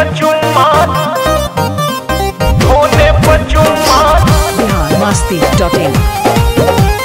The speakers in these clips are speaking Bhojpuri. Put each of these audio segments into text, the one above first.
पचुम्मा होने पचुम्मा Bihar Masti dot in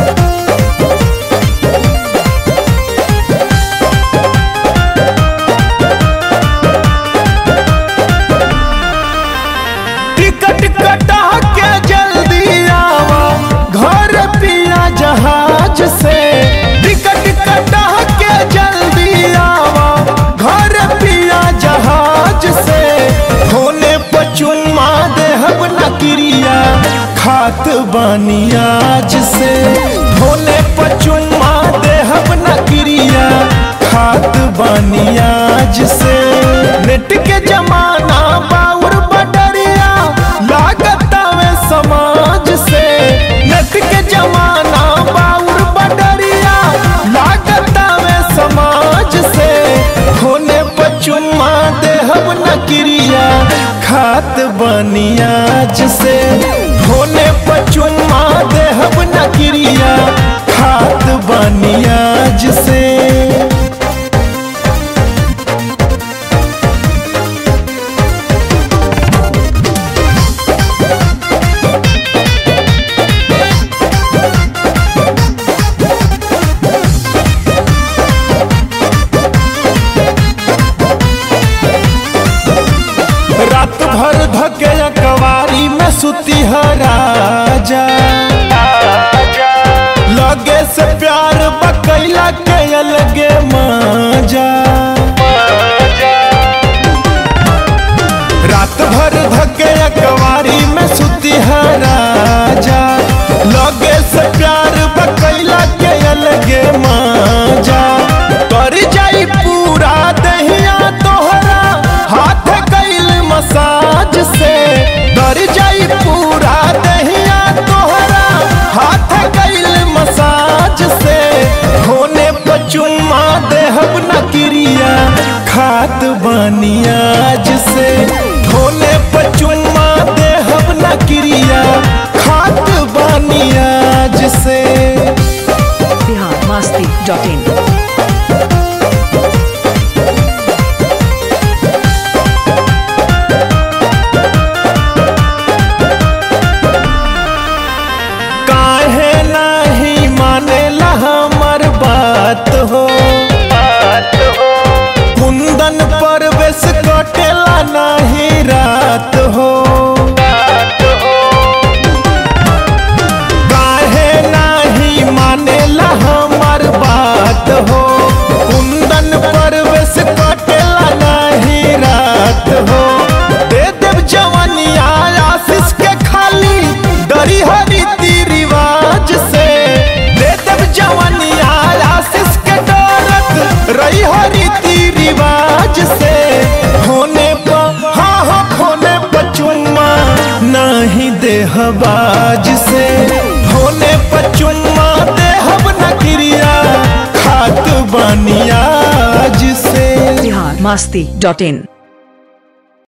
ticket कटा के जल्दी आवा घर पिया जहाज से टिकट कटा के जल्दी आवा घर पिया जहाज से होने पचुम्मा देहब न क्रिया खात बानी आज से होने पचुम्मा देहब न क्रिया खात बानी आज से नेट के जमाना बाउर बडरिया लागत में समाज से नेट के जमाना बाउर बडरिया लागत में समाज से होने पचुम्मा देहब न क्रिया खात बनियाज से होने पचुम्मा देहब न क्रिया खात बनियाज से रात भर धके कवारी में सुती है राजा लगे से प्यार बकैला के अलगे मजा रात भर धके कवारी में सुती है राजा लगे से प्यार बकैला के अलगे मजा कर जाई पूरा दहिया तोहरा हाथ कैल मसाज से डर जाई पूरा दहिया तोहरा हाथ कैल मसाज से होने पचुम्मा देहब न क्रिया खात बनियाज से होने पचुम्मा देहब न क्रिया खात बनियाज से बिहार मस्ती डॉट इन काहे नहीं मानेला हमर बात हो कुंदन परवेश कटेला नहीं रात हो काहे नहीं मानेला हमर बात हो कुंदन परवेश कटेला नहीं रात हो दे देव जवनिया आशीष के खाली डरी हो रीति रिवाज से दे देव जवनिया आशीष के डरत रही हो रीति रिवाज से होने पर हाँ हाँ होने पर चुम्मा नहीं देहबाज से होने पर चुम्मा देहब न क्रिया खात बनियाज से बिहार मस्ती डॉट इन